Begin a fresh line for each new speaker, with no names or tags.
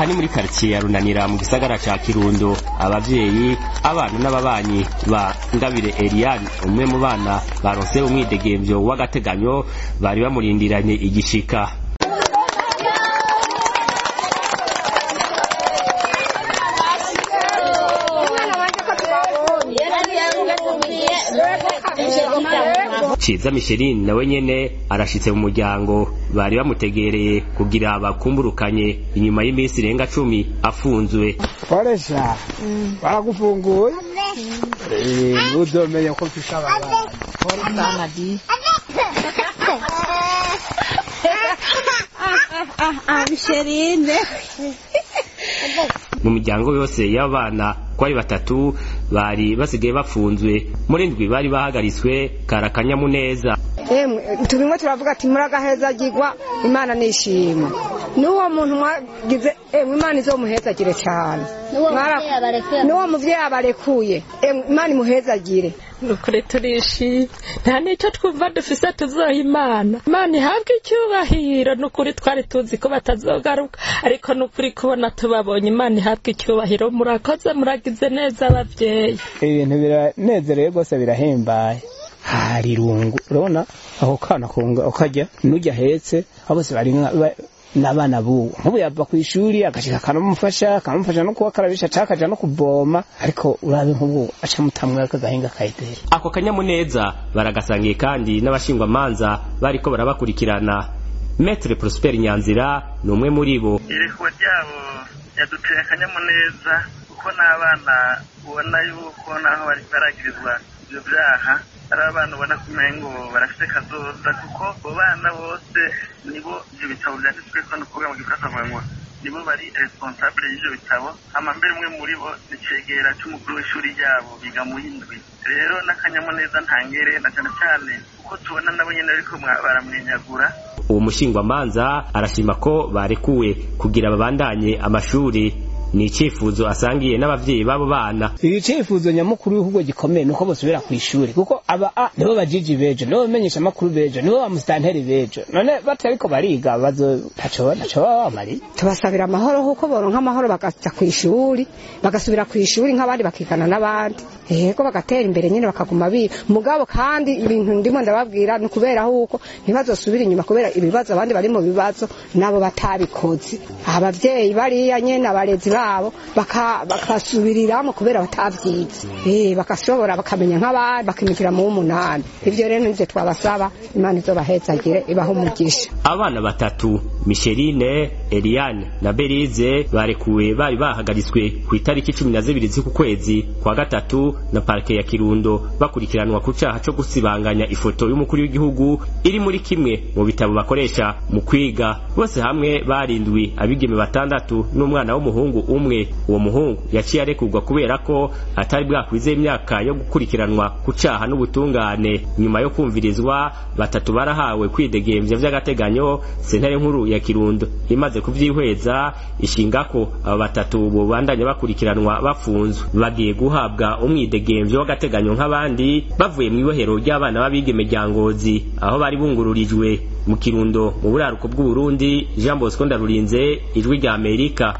aha ni muri karitsiye ya runanira mu gisagara ca kirundo abavyeyi abana n'ababanyi ba ngabire eliane umwe mu bana baronse umwidegemvyo w'agateganyo bari bamurindiranye igishika ciza misheline nawe nyene arashitse mu muryango bari bamutegereye kugira bakumburukanye inyuma y'iminsi irenga cumi afunzwe
koresha baragufunguye uzomenye ko mfise ababana
Misherine
mu miryango yose y'abana ko ari batatu bari basigaye bafunzwe muri ndwi bari bahagaritswe karakanyamuneza
emwe tubimwe turavuga ati muragahezagirwa imana nishima n'uwo muntu mwagize emwe imana izomuhezagire cyane n'uwo muvyeyi abarekuye emwe imana imuhezagire
nukuri turishimye nta n'icyo twumva dufise tuzoha imana imana ihabwe icyubahiro nukuri twari tuzi ko batazogaruka ariko nukuri kubona tubabonye imana ihabwe icyubahiro murakoze muragize neza abavyeyi
ibintu biranezereye rwose birahimbaye hari irungu urabona aho kana kunga ukajya n'ujya ahetse abo bose bari n'abana buwo nk'ubu yava ku ishuri agashika akanamufasha akamufasha no kubakarabisha cyangwa akaja no kuvoma ariko urabe nk'ubu aca mutamwe akagahinga kayideri
ako kanyamuneza baragasangiye kandi n'abashingwamanza bariko barabakurikirana metre prosper nyanzira ni umwe muri bo
irekwa ryabo yaduteye akanyamuneza kuko n'abana ubona yuko naho bari baragirizwa ivyo vyaha ari abana ubona kumengo barafite kazoza kuko abo bana bose nibo ivyo bitabo vyanditsweko ni ukuvuga mu gifaransa bavuga ngo nibo bari responsable y'ivyo bitabo hama mbere umwe muri bo ni cegera c'umukuru w'ishuri ryabo biga mu yindwi rero n'akanyamuneza ntangere na cane cane kuko tubona nabo nyene ariko baramwenyagura
uwo mushingwamanza arashima ko barekuwe kugira babandanye amashuri ni icifuzo asangiye n'abavyeyi b'abo bana
icifuzo nyamukuru w'igihugu gikomeye nuko bosubira ku ishuri kuko aba a nibo bajiji bejo nibo bamenyesha amakuru bejo nibo bamusitanteri bejo none batariko bariga bazo ntaco ntaco baba bamariye
tubasabira amahoro kuko boronka amahoro bakaja ku ishuri bagasubira ku ishuri nk'abandi bakigana n'abandi yego bagatera imbere nyine bakaguma biga mugabo kandi ibintu ndimo ndababwira ni ukubera huko ntibazosubira inyuma kubera ibibazo abandi bari mu bibazo nabo batabikoze abavyeyi bariya nyene abarezi babo bakasubiriramo kubera batavyize eh bakashobora bakamenya nk'abandi bakimikira mu w'umunani ivyo rero nivyo twabasaba imana izobahezagire ibaho umugisha
abana batatu misheline eliane na berize barekuwe bari bahagaritswe ku itariki cumi na zibiri z'uku kwezi kwa gatatu na parike ya kirundo bakurikiranwa ku caha co gusibanganya ifoto y'umukuru w'igihugu iri muri kimwe mu bitabo bakoresha mu kwiga bose hamwe barindwi abigeme batandatu n'umwana w'umuhungu umwe uwo muhungu yaciye arekurwa kubera ko atari bwakwize imyaka yo gukurikiranwa ku caha n'ubutungane nyuma yo kumvirizwa batatu barahawe kwidegemvya vy'agateganyo sentare nkuru ya kirundo imaze kuvyihweza ishinga ko abo batatu bobandanya bakurikiranwa bafunzwe bagiye guhabwa umwidegemvyo w'agateganyo nk'abandi bavuye mw'ibohero ry'abana b'abigeme rya ngozi aho bari bungururijwe mu kirundo mu buraruko bw'uburundi jean bosco ndarurinze ijwi rya amerika